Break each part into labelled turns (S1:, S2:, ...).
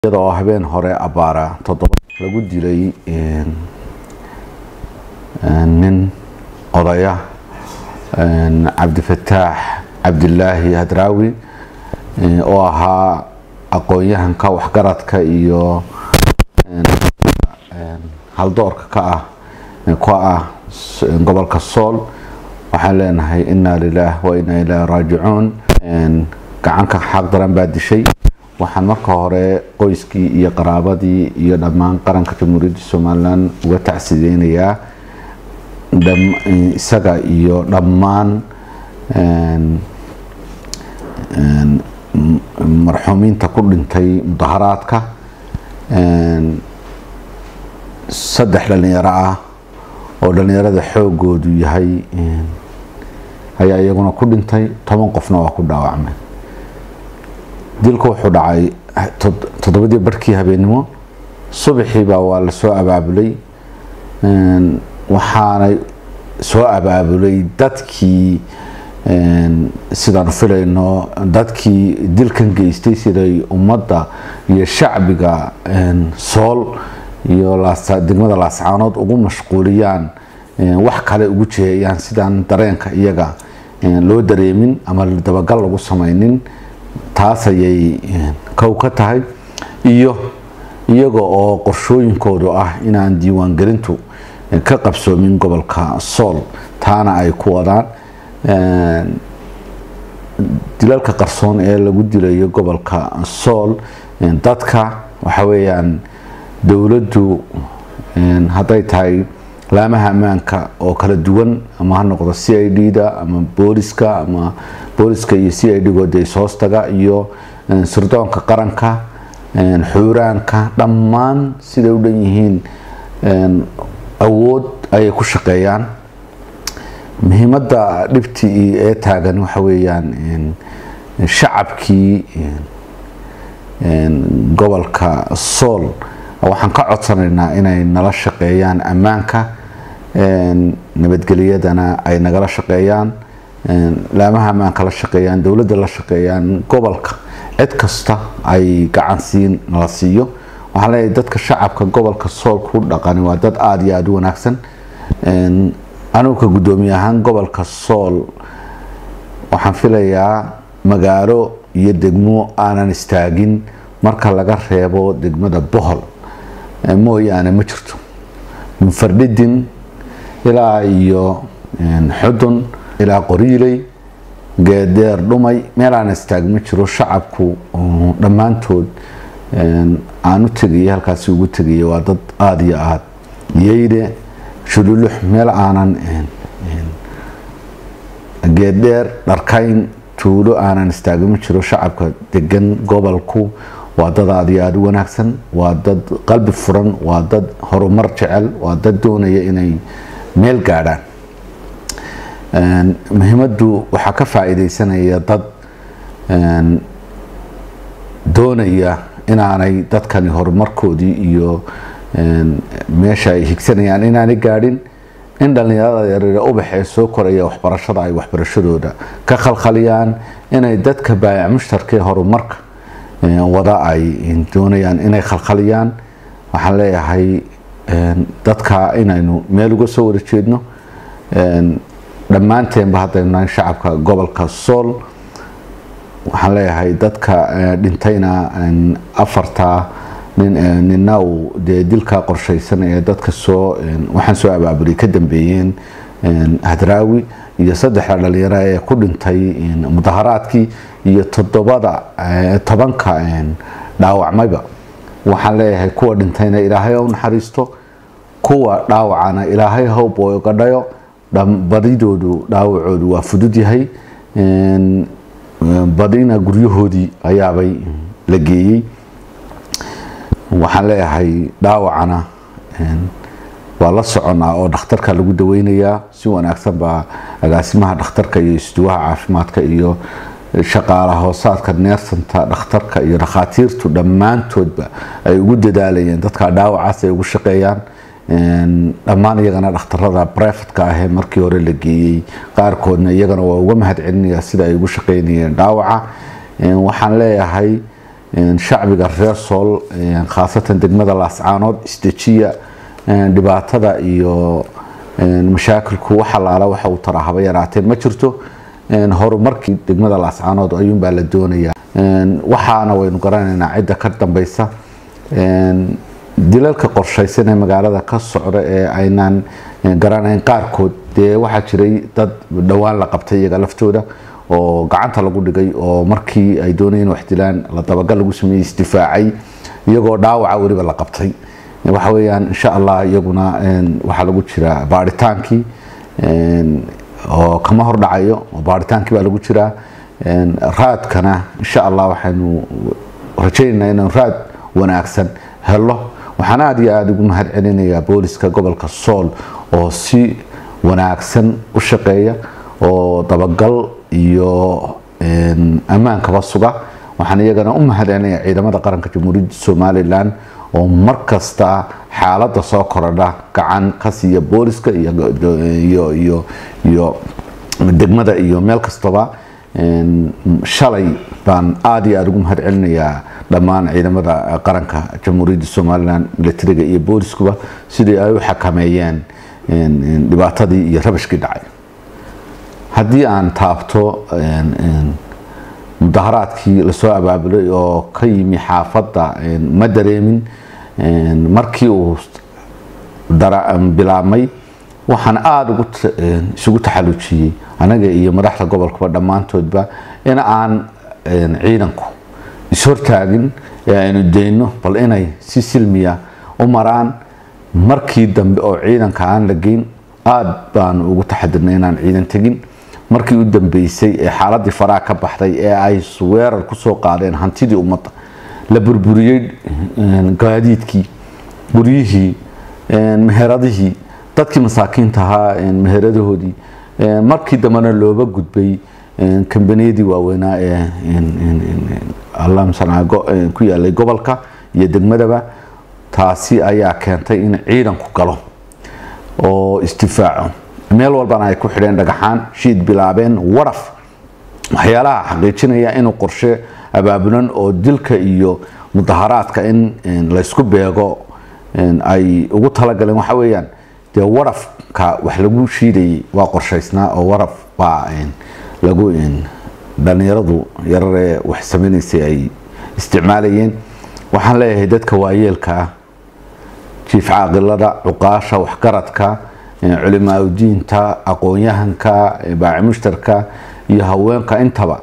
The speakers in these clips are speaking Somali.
S1: iyadoo habeen hore abaara toddoba lagu dilay nin odaya cabdifataax cabdilaahi hadraawi oo ahaa aqoon-yahanka waxgaradka iyo haldoorka ka ah ka ah gobolka sool waxaan leenahay inaa lilaah wa inaa ilaahi raajicuun gacanka xaq daran baa dishay waxaan marka hore qoyskii iyo qaraabadii iyo dhammaan qaranka jamhuuriyadda somalilan uga tacsideynayaa isaga iyo dhammaan marxuumiinta ku dhintay mudaharaadka saddex dhalinyaro ah oo dhalinyarada xoogoodu yahay ayaa iyaguna ku dhintay toban qofna waa ku dhaawacmay dilku wuxuu dhacay toddobadii barhkii habeennimo subaxiibaa waa la soo abaabulay waxaanay soo abaabulay dadkii sidaanu filayno dadkii dilkan geystay siday ummadda iyo shacbiga sool iyo degmada laascaanood ugu mashquuliyaan wax kale ugu jeeyaan sidaan dareenka iyaga loo dareemin ama dabagal lagu samaynin taas ayay kow ka tahay iyo iyaga oo qorshooyinkoodu ah inaan diiwaangelintu ka qabsoomin gobolka sool taana ay ku wadaan dilalka qarsoon ee lagu dilayo gobolka sool dadka waxa weeyaan dowladdu hadday tahay laamaha ammaanka oo kala duwan ama ha noqdo c i d da ama booliska ama booliska iyo c i d gooda is hoostaga iyo sirdoonka qaranka xuuraanka dhammaan siday u dhan yihiin awood ayay ku shaqeeyaan muhiimadda dhibtii ee taagan waxa weeyaan shacabkii gobolka sool waxaan ka codsanaynaa inay nala shaqeeyaan ammaanka nabadgelyadana ay nagala shaqeeyaan laamaha ammaanka la shaqeeyaan dowladda la shaqeeyaan gobolka cid kasta ay gacansiin nala siiyo waxaan leeyahay dadka shacabka gobolka sool ku dhaqani waa dad aada iyo aada u wanaagsan anugu ka guddoomiye ahaan gobolka sool waxaan filayaa magaalo iyo degmo aanan istaagin marka laga reebo degmada bohol mooyaane ma jirto munfardhidin ilaa iyo xudun ilaa qoriiley geedeer dhumay meel aan istaag ma jiro shacabku dhammaantood aan u tegaya halkaasi ugu tegaya waa dad aada iyo aada yeyde shululux meel aanan geeddheer dharkayn tuulo aanan istaagin ma jiro shacabka degan gobolku waa dad aada iyo aada u wanaagsan waa dad qalbi furan waa dad horumar jecel waa dad doonaya inay meel gaadhaan muhiimaddu waxaa ka faa-iideysanaya dad doonaya inaanay dadkani horumarkoodii iyo meesha ay higsanayaan inaanay gaadhin in dhallinyarada yareere ubax ee soo koraya waxbarashada ay waxbarashadooda ka khalkhaliyaan inay dadka baayac mushtarkee horumarka wada ay doonayaan inay khalkhaliyaan waxaan leeyahay dadka inaynu meel uga soo wada jeedno dhammaanteenba haddaynu nahay shacabka gobolka sool waxaan leeyahay dadka dhintayna afarta nina uu dee dilka qorshaysan ee dadka soo waxaan soo abaabulay ka dambeeyeen hadraawi iyo saddexda dhalinyaro ee ku dhintay mudaharaadkii iyo toddobada tobanka dhaawacmayba waxaan leeyahay kuwa dhintayna ilaahay ha u naxariisto kuwa dhaawacana ilaahay howb oo gadhayo badidoodu dhaawacoodu waa fudud yahay badina guryahoodii ayaabay la geeyey waxaan leeyahay dhaawacana waa la soconaa oo dhakhtarka lagu daweynayaa si wanaagsan baa agaasimaha dhakhtarka iyo isduwaha caafimaadka iyo shaqaala hoosaadka neersanta dhakhtarka iyo dhakhaatiirtu dhammaantoodba ay ugu dadaalayeen dadka dhaawacaas ay ugu shaqeeyaan dhammaan iyagana dhakhtarada brefatka ahee markii hore la geeyey qaarkoodna iyagana waa uga mahad celinaya sida ay ugu shaqeynayeen dhaawaca waxaan leeyahay shacbiga reer sool khaasatan degmada laascaanood isdejiya dhibaatada iyo mashaakilku wax alaala waxa uu tara haba yaraatee ma jirto horumarkii degmada laascaanood ayuunbaa la doonayaa waxaana waynu garanaynaa cidda ka dambeysa dilalka qorshaysan ee magaalada ka socda ee aynaan garanayn qaarkood dee waxaa jiray dad dhowaan la qabtay iyaga laftooda oo gacanta lagu dhigay oo markii ay doonayeen wax dilaan la dabagal lagu sameeyey isdifaacay iyagoo dhaawaca weliba la qabtay waxa weeyaan insha allah iyaguna waxaa lagu jiraa baaritaankii oo kama hordhacayo baaritaankii baa lagu jiraa raadkana insha allah waxaynu rajaynaynaa inaan raad wanaagsan helo waxaan aada iyo aada ugu mahad celinayaa booliska gobolka sool oo si wanaagsan u shaqeeya oo dabagal iyo ammaankaba suga waxaan iyagana u mahad celinayaa ciidamada qaranka jamhuuriyadda somalilan oo mar kasta xaaladda soo korodha gacan ka siiya booliska iyo degmada iyo meel kastaba shalay baan aada iyo aada ugu mahad celinayaa dhammaan ciidamada qaranka jamhuuriyadda somalilan milatariga iyo booliskuba sidii ay u xakameeyeen dhibaatadii iyo rabashkii dhacay haddii aan taabto mudaharaadkii lasoo abaabulay oo ka yimi xaafadda ma dareemin markii uu bilaabmay waxaan aada isugu taxalujiyey anaga iyo madaxda gobolkaba dhammaantoodba in aan ciidanku ishortaagin ee aynu dayno bal inay si silmiya u maraan markii dambe oo ciidanka aan la geyn aada baanu ugu taxadirnay inaan ciidan tegin markii u dambeysay ee xaaladii faraha ka baxday ee ay weerar kusoo qaadeen hantidii ummadda la burburiyey gaadiidkii guryihii meheradihii dadkii masaakiinta ahaa meheradahoodii markii dambena looba gudbay kambaniyadii waaweynaa ee ku yaalay gobolka iyo degmadaba taasi ayaa keentay in ciidanku galo oo isdifaaco meel walbana ay ku xidheen dhagaxaan shiid bilaabeen waraf waxyaalaha xaqiijinaya inuu qorshe abaabulan oo dilka iyo mudaharaadka in laysku beego ay ugu talagaleen waxa weeyaan dee warafka wax lagu shiidayay waa qorshaysnaa oo waraf baa lagu dhalinyaradu yararee wax samaynaysay ay isticmaalayeen waxaan leeyahay dadka waayeelka ah jiif caaqilada cuqaasha waxgaradka culimaadudiinta aqoon-yahanka baaci mushtarka iyo haweenka intaba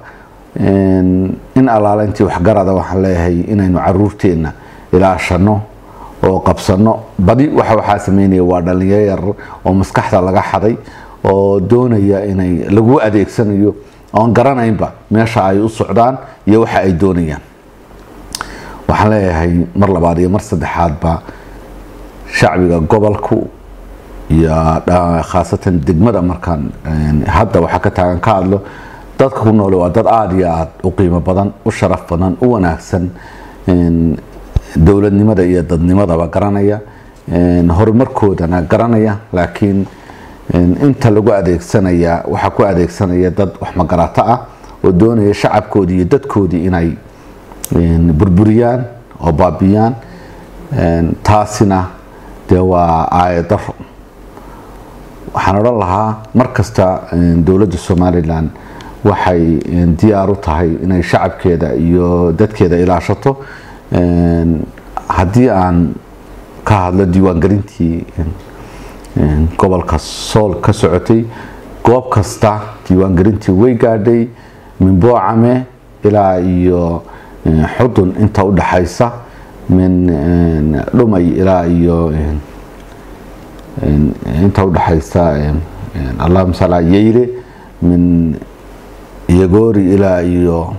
S1: in allaala intii waxgarada waxaan leeyahay inaynu caruurteenna ilaashano oo qabsano badi waxa waxaa sameynaya waa dhalinyaro yar oo maskaxda laga xaday oo doonaya inay lagu adeegsanayo oon garanaynba meesha ay u socdaan iyo waxa ay doonayaan waxaan leeyahay mar labaad iyo mar saddexaadba shacbiga gobolku iyo khaasatan degmada markaan hadda waxaa ka taagan ka hadlo dadka ku noole waa dad aada iyo aada u qiimo badan u sharaf badan u wanaagsan dowladnimada iyo dadnimadaba garanaya horumarkoodana garanaya laakiin inta lagu adeegsanaya waxaa ku adeegsanaya dad wax magarato ah oo doonaya shacabkoodii iyo dadkoodii inay burburiyaan oo baabiyaan taasina dee waa aayadaro waxaan odhan lahaa mar kasta dowladda somalilan waxay diyaar u tahay inay shacabkeeda iyo dadkeeda ilaashato haddii aan ka hadlo diiwaangelintii gobolka sool ka socotay goob kasta diiwaangelintii way gaadhay min boocame ilaa iyo xudun inta u dhaxaysa min dhumay ilaa iyo inta u dhaxaysa allahuma sala yeyre min iyagoori ilaa iyo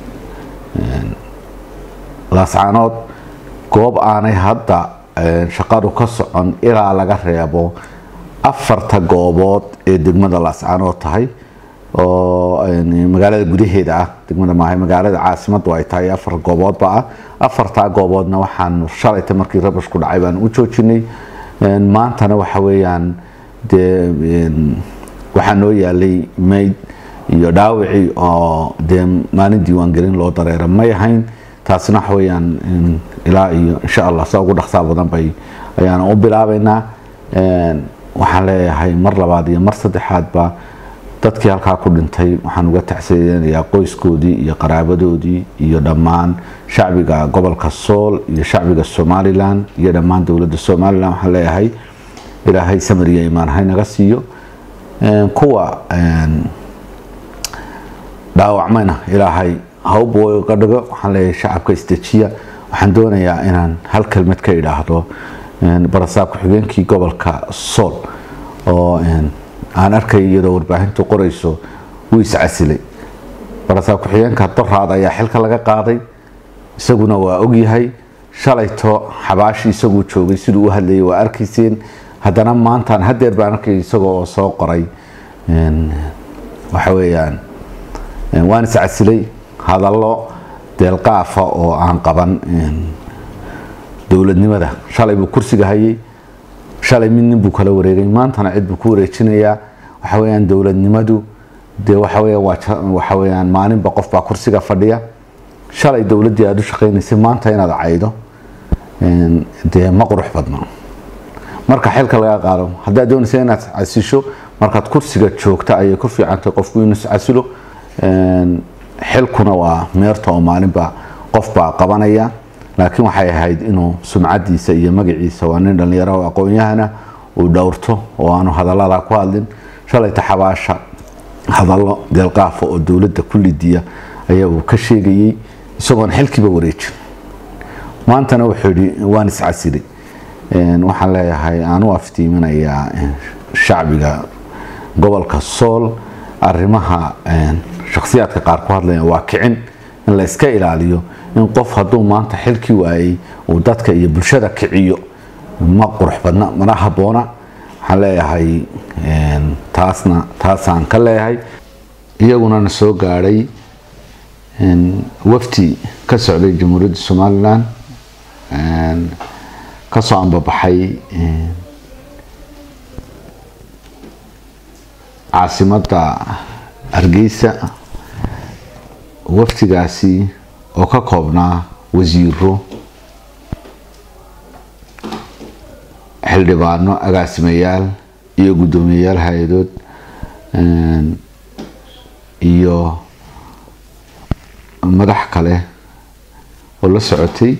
S1: laascaanood goob aanay hadda shaqadu ka socon ilaa laga reebo afarta goobood ee degmada laascaanood tahay oo magaalada gudaheeda ah degmada maahay magaalada caasimadu ay tahay afar gooboodba ah afartaa gooboodna waxaan shalayta markii rabashku dhacay baan u joojinay maantana waxa weeyaan dee waxaa noo yaalay mayd iyo dhaawicii oo dee maalin diiwaangelin loo dareera may ahayn taasina waxa weeyaan ilaa iyo insha allah saa ugu dhaqsaa badan bay ayaan u bilaabaynaa waxaan leeyahay mar labaad iyo mar saddexaadba dadkii halkaa ku dhintay waxaan uga tacsiyeynayaa qoyskoodii iyo qaraabadoodii iyo dhammaan shacbiga gobolka sool iyo shacbiga somalilan iyo dhammaan dowladda somalilan waxaan leeyahay ilaahay samir iyo imaan haynaga siiyo kuwa dhaawacmayna ilaahay hawbga dhigo waxaan leeyahay shacabka isdejiya waxaan doonayaa inaan hal kelmad ka idhaahdo barasaab ku-xigeenkii gobolka sool oo aan arkay iyadoo warbaahintu qorayso wuu iscasilay barasaab ku-xigeenka doraad ayaa xilka laga qaaday isaguna waa ogyahay shalayto xabaashi isaguu joogay siduu u hadlayay waa arkayseen haddana maantaan hadeer baan arkay isagoo oo soo qoray waxa weeyaan waan iscasilay hadallo deelqaafa oo aan qaban dowladnimada shalay buu kursiga hayay shalay mid nin buu kala wareegay maantana cid buu ku wareejinayaa waxa weyaan dowladnimadu dee waxa weyaan maalinba qof baa kursiga fadhiya shalay dowladdii aada u shaqaynaysay maanta inaad caydo dee ma qurux badno marka xilka laga qaado haddaad doonaysa inaad casisho markaad kursiga joogta ayay ku fiicantay qofku inuu iscasilo xilkuna waa meerta oo maalinba qof baa qabanaya laakiin waxay ahayd inuu sumcadiisa iyo magaciisa waa nin dhallinyaro aqoon-yahana uu dhowrto oo aanu hadallada ku hadlin shalayta xabaasha hadallo deelqaafa oo dowladda ku lidiya ayaa uu ka sheegayey isagoon xilkiiba wareejin maantana wuxuu yidhi waan iscasilay waxaan leeyahay aan u aftiiminayaa shacbiga gobolka sool arrimaha shakhsiyaadka qaar ku hadlaya waa kicin in la iska ilaaliyo in qof hadduu maanta xilkii waayey uu dadka iyo bulshada kiciyo ma qurux badna mana habboona waxaan leeyahay taasna taasaan ka leeyahay iyaguna na soo gaadhay wafti ka socday jamhuuriyadda somalilan kasoo ambabaxay caasimadda hargeysa waftigaasi oo ka koobnaa wasiiro xildhibaano agaasimayaal iyo guddoomiyayaal hay-adood iyo madax kale oo la socotay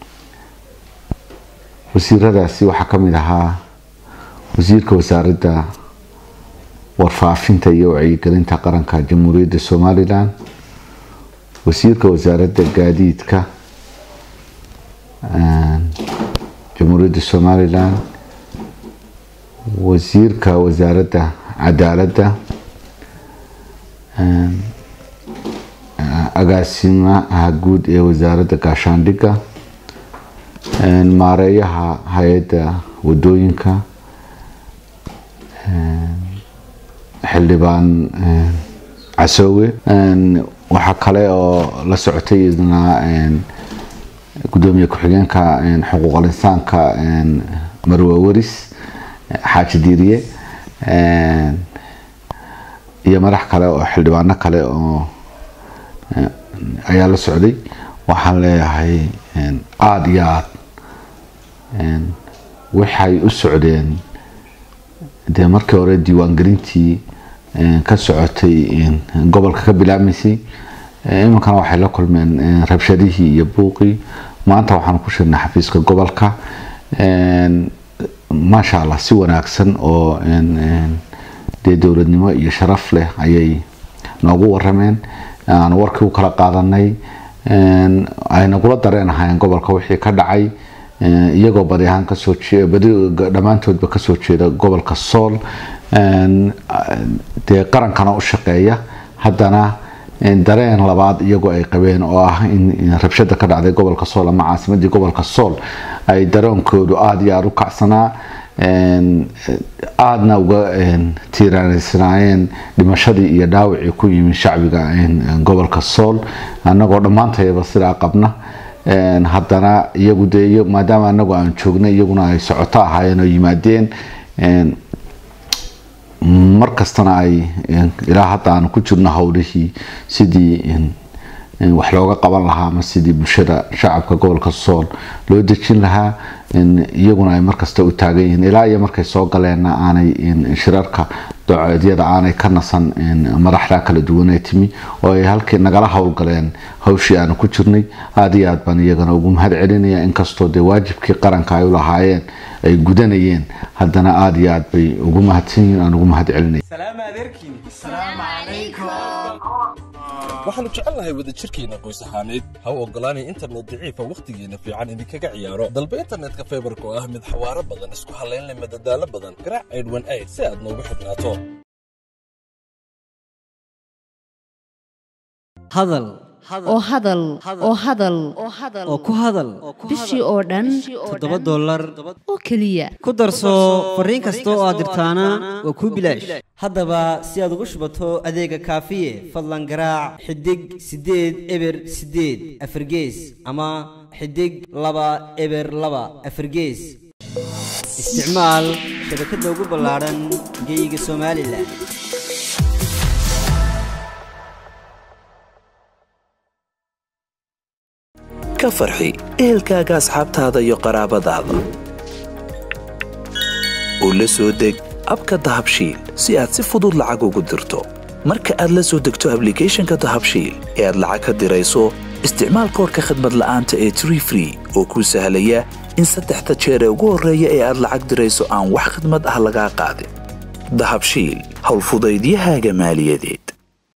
S1: wasiiradaasi waxaa ka mid ahaa wasiirka wasaaradda warfaafinta iyo wacyigelinta qaranka jamhuuriyadda somalilan wasiirka wasaaradda gaadiidka jamhuuriyadda somalilan wasiirka wasaaradda cadaaladda agaasimaha guud ee wasaaradda gaashaandhigga maareeyaha hay-adda wadooyinka xildhibaan casoowe waxaa kale oo la socotay idna gudoomiye ku-xigeenka xuquuqal insaanka marwe waris xaaji diiriye iyo madax kale oo xildhibaano kale oo ayaa la socday waxaan leeyahay aada iyo aad waxay u socdeen dee markii hore diiwaangelintii ka socotay gobolka ka bilaabmaysay iminkana waxay la kulmeen rabshadihii iyo buuqii maanta waxaan ku shirnay xafiiska gobolka maasha allah si wanaagsan oo dee dowladnimo iyo sharaf leh ayay noogu warameen aan warkii u kala qaadanay ay nagula dareenahayn gobolka wixii ka dhacay iyagoo badi ahaan kasoo badi dhammaantoodba kasoo jeeda gobolka sool dee qarankana u shaqeeya haddana dareen labaad iyagoo ay qabeen oo ah in rabshada ka dhacday gobolka sool ama caasimadii gobolka sool ay dareenkoodu aada iyo aada u kacsanaa aadna uga tiiraanaysanaayeen dhimashadii iyo dhaawacii ku yimi shacbiga gobolka sool annagoo dhammaantayaba sidaa qabna haddana iyagu dee maadaama anagu aan joognay iyaguna ay socoto ahaayeen oo yimaadeen mar kastana ay ilaa hadda aan ku jirno howlihii sidii wax looga qaban lahaa ama sidii bulshada shacabka gobolka sool loo dejin lahaa iyaguna ay markasta u taagan yihiin ilaa iyo markay soo galeenna aanay shirarka doceedyada aanay ka nasan madaxda kala duwanee timi oo ay halkii nagala howlgaleen hawshii aanu ku jirnay aada iyo aad baan iyagana ugu mahad celinaya inkastoo dee waajibkii qaranka ay u lahaayeen ay gudanayeen haddana aada iyo aad bay ugu mahadsan yihiin aan ugu mahad celinaya
S2: waxaannu jecelnahay wadajirkeenna qoys ahaaneed ha u oggolaanay internet daciifa wakhtigeenna fiican idinkaga ciyaaro dalba internetka faybarka oo ah mid xawaaro badan isku hallayn leh madadaalo badan garaac aydhwan ayd si aad noogu xidhnaato
S3: hadal
S4: oo hadal oo hadal
S3: oo ku hadal
S4: bishii oo dhan
S3: toddoba dollar
S4: oo keliya
S3: ku darso fariin kasta oo aad dirtaana waa kuu bilaash haddaba si aad ugu shubato adeega kaafiye fadlan garaac xidig siddeed eber siddeed afargees ama xidig laba eber laba afargees isticmaal shabakadda ugu ballaadhan geyga somalilan
S5: ka farxi ehelkaaga asxaabtaada iyo qaraabadaada u la soo deg abka dahabshiil si aad si fudud lacag ugu dirto marka aad la soo degto ablicathonka dahabshiil ee aad lacag ka dirayso isticmaal koorka khadmad la'aanta ee tree free oo kuu sahlaya in saddexda jeer ee ugu horreeya ee aad lacag dirayso aan wax khidmad ah lagaa qaadin dahabshiil howlfudaydiyahaaga maaliyadeed